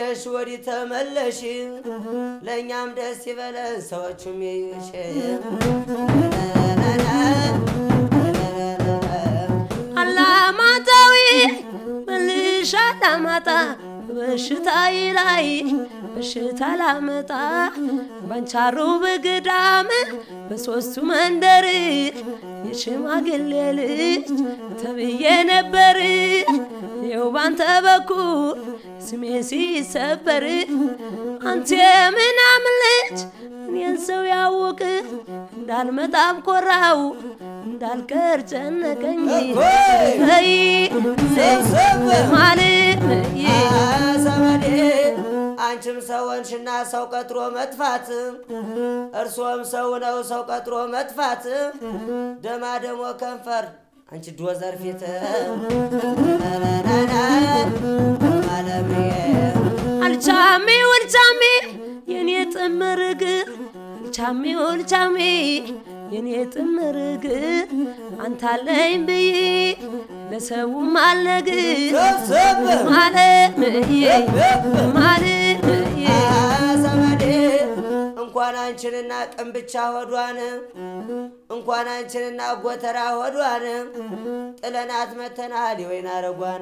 ሄደሽ ወዲህ ተመለሽ፣ ለእኛም ደስ ይበለን ሰዎቹም ይዩሽ። አላማጣዊ መልሽ አላማጣ በሽታዬ ላይ በሽታ ላመጣ ባንቻሩ በገዳም በሶስቱ መንደር የሽማግሌ ልጅ ተብዬ ነበር። ይኸው ባንተ በኩል ስሜ ሲሰበር አንተ የምናምን ልጅ እኔን ሰው ያወቅ እንዳልመጣም ኮራው እንዳልቀር ጨነቀኝ ይ ማለት ዘመዴ አንቺም ሰው ሆንሽና ሰው ቀጥሮ መጥፋት፣ እርሶም ሰው ነው ሰው ቀጥሮ መጥፋት። ደማ ደሞ ከንፈር አንቺ ዶዘር ፊት አለምዬ አልቻሜ ወልቻሜ የኔ ጥምር እግር አልቻሜ ወልቻሜ የኔ ጥምር እግር አንታለኝ ብዬ ለሰውም አልነግር ማለምዬ ማለምዬ ዘመዴ እንኳን አንቺንና ቅም ብቻ ሆዷን እንኳን አንቺንና ጎተራ ሆዷን ጥለናት መተናል የወይን አረጓን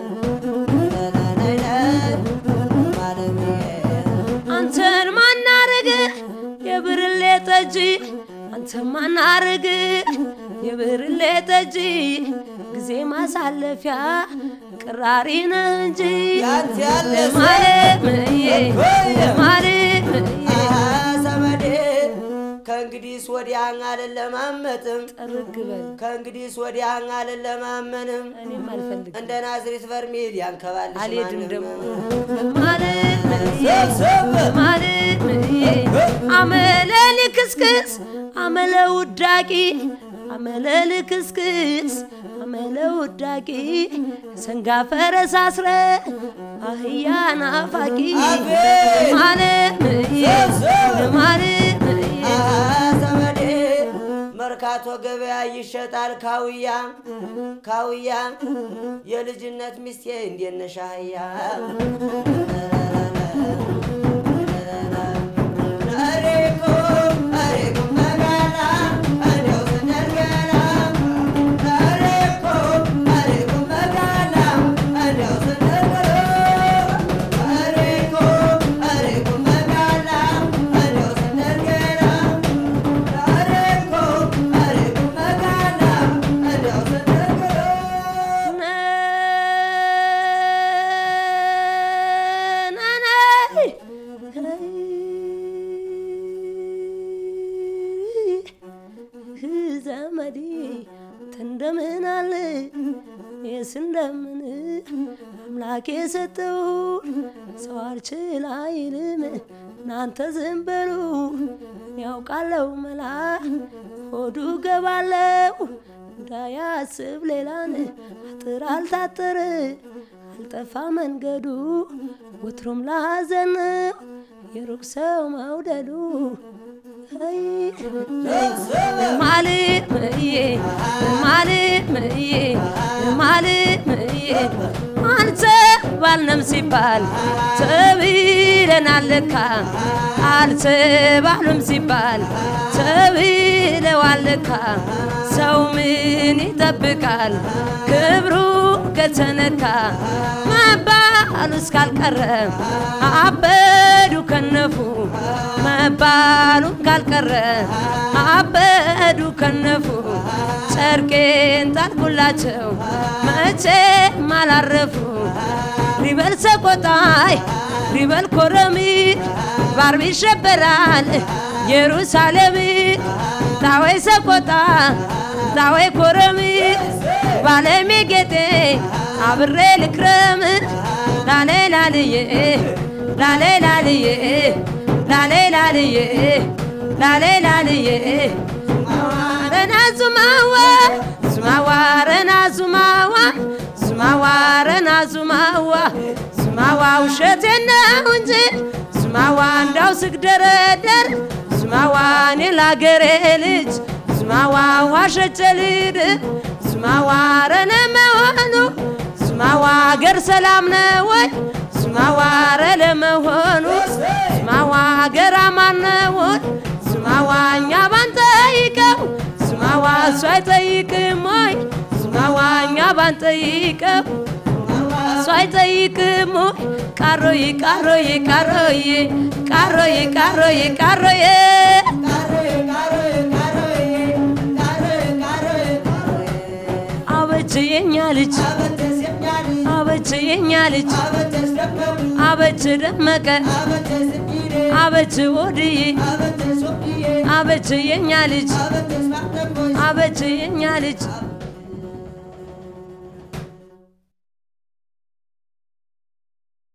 አንተን ማናረግ የብርሌ ጠጅ አንተን ማናረግ የብርሌ ጠጅ ጊዜ ማሳለፊያ ቅራሪ ነህ እንጂ ያንተ ያለ ለማለምዬ ለማለምዬ ዘመዴ ከእንግዲህስ ወዲያ አልለማመጥም ጠርግ በል ከእንግዲህስ ወዲያ አልለማመንም እኔም አልፈልግም እንደ ናዝሬት በርሜል ያንከባልሽ አልሄድም ማንም። ደግሞ ማለምዬ ማለምዬ አመለ ልክስክስ አመለ ውዳቂ አመለ ልክስክስ አመለ ውዳቂ ሰንጋ ፈረስ አስረ አህያ ናፋቂ አቤት! ማለምዬ ማለምዬ ዘመዴ መርካቶ ገበያ ይሸጣል ካውያ ካውያ የልጅነት ሚስቴ እንዴት ነሽ አህያ አሬኮ አሬኮ መጋላ እንደው ስንርገላ አሬኮ አሬኮ መጋላ እንደው ስንርገላ አሬኮ አሬኮ መጋላ እንደው ስንርገላ አሬኮ አሬኮ መጋላ እንደው ስንርገላ ዘመዴ እንደምን አለ የስ እንደምን አምላክ የሰጠው ሰው አልችል አይልም እናንተ ዝም በሉ ያውቃለው መላ ሆዱ ገባለው እንዳያስብ ሌላን አጥር አልታጠረ አልጠፋ መንገዱ ወትሮም ላዘን የሩቅ ሰው መውደዱ ማልምዬ ማልምዬ ማልምዬ አንተ ባልነም ሲባል ተብለናል ለካ አልተባሉም ሲባል ተብለዋል ለካ ሰው ምን ይጠብቃል ክብሩ ከተነካ መባሉ እስካልቀረ አበዱ ከነፉ መባሉ ካልቀረ አበዱ ከነፉ ጨርቄን ጣልኩላቸው መቼም አላረፉ ሪበል ሰቆጣይ ሪበል ኮረሚ ባርቢ ይሸበራል ኢየሩሳሌም ዳወይ ሰቆጣ ዳወይ ኮረሚ ባለሜ ጌጤ አብሬ ልክረም ላሌ ላልዬ ላሌ ላልዬ ላሌ ላልዬ ላሌ ላልዬ ረና ዙማዋ ዙማዋ ረና ዙማዋ ዙማዋ ረና ዙማዋ ዙማዋ ውሸቴን ነው እንጂ ዙማዋ እንዳው ስግደረደር ዙማዋ እኔ ላገሬ ልጅ ዙማዋ ዋሸቼ ልሂድ ዙማዋ ረነ መሆኑ ዙማዋ አገር ሰላም ነው ወይ ስማዋረ ለመሆኑ ስማዋ ገራ ማነውን ስማዋ እኛ ባንጠይቀው ስማዋ እሱ አይጠይቅም ወይ ስማዋ እኛ ባንጠይቀው እሱ አይጠይቅም ወይ ቃሮዬ ቃሮዬ ቃሮዬ ቃሮዬ ቃሮዬ ቃሮዬ አበች የኛ ልጅ አበች የኛ ልጅ አበች ደመቀ አበች ወድዬ አበች የኛ ልጅ አበች የኛ ልጅ